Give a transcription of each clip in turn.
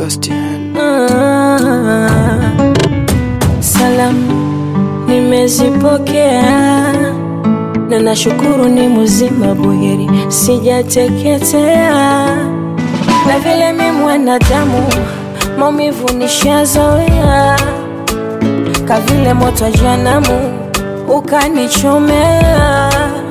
Sebastian. Ah, salamu nimezipokea na nashukuru ni mzima buheri, sijateketea na vile mi mwanadamu maumivu nishazoea, kavile moto wa janamu ukanichomea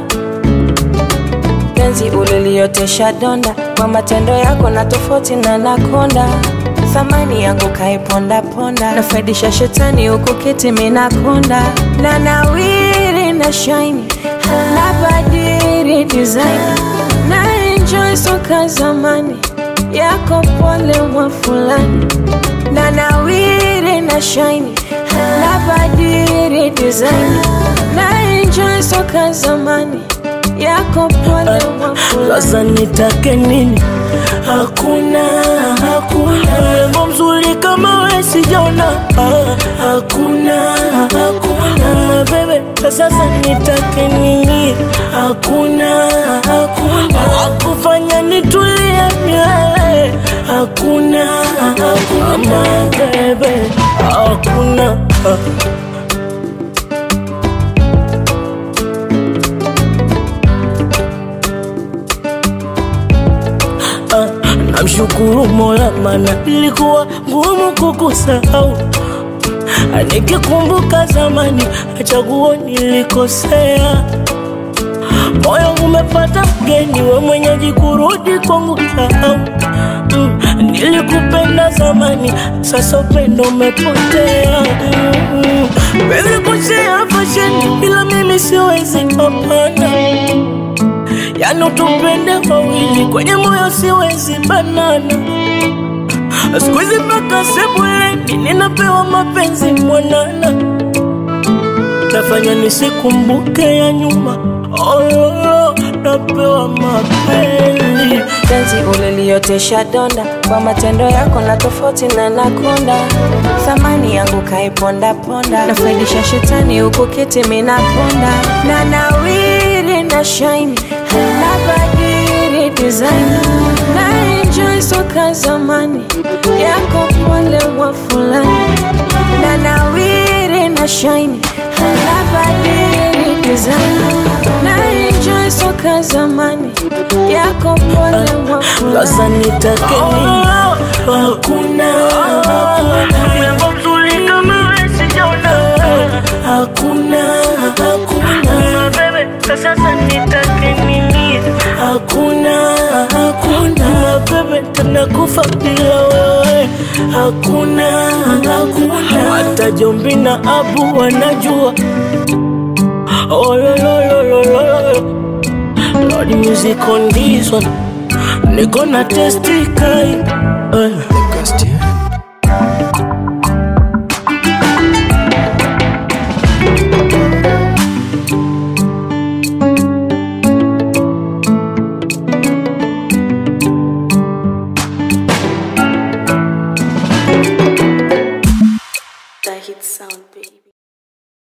penzi uliliotesha donda kwa matendo yako na tofauti na nakonda thamani yangu kaipondaponda nafaidisha shetani huku kiti minakonda na nawiri na shaini na badiri design na enjoy soka zamani yako pole mwa fulani na nawiri na shaini na badiri design na enjoy soka zamani yako pole mwa fulani Sasa nitake nini? Hakuna, hakuna Wembo mzuri kama we sijaona Ah, Hakuna, hakuna Bebe, sasa nitake nini? Hakuna, hakuna Wakufanya nitulie milele Hakuna, hakuna Bebe, hakuna ah. Ah, namshukuru Mola mana ilikuwa ngumu kukusahau. Ah, Nikikumbuka zamani chaguo nilikosea, moyo umepata mgeni, we mwenyeji kurudi kwangu sahau. Mm, nilikupenda zamani, sasa upendo umepotea. Mm, Wezi kushea fasheni, ila mimi siwezi, hapana yani utupende wawili kwenye moyo siwezi banana siku hizi mpaka sebuleni ninapewa mapenzi mwanana nafanya nisikumbuke ya nyuma oh, napewa mapenzi penzi uliliotesha donda kwa matendo yako na tofauti na nakonda thamani yangu kaipondaponda nafaidisha shetani huku kiti minakonda na nawiri na shaini na badiri design na enjoy soka zamani yako pole mwa fulani na nawiri na shaini na badiri design na enjoy soka zamani yako pole mwa fulani sasa nitake nini? Hakuna, hakuna Wimbo mzuri kama we sijaona. Hakuna, hakuna Bebe, sasa nitake nini? Hakuna, hakuna Bebe, tena kufa bila wewe Hakuna, hakuna Hata Jombi na Abu wanajua Oh, lo, lo, lo, lo, lo. Lord music on this one Niko na testi kai eh.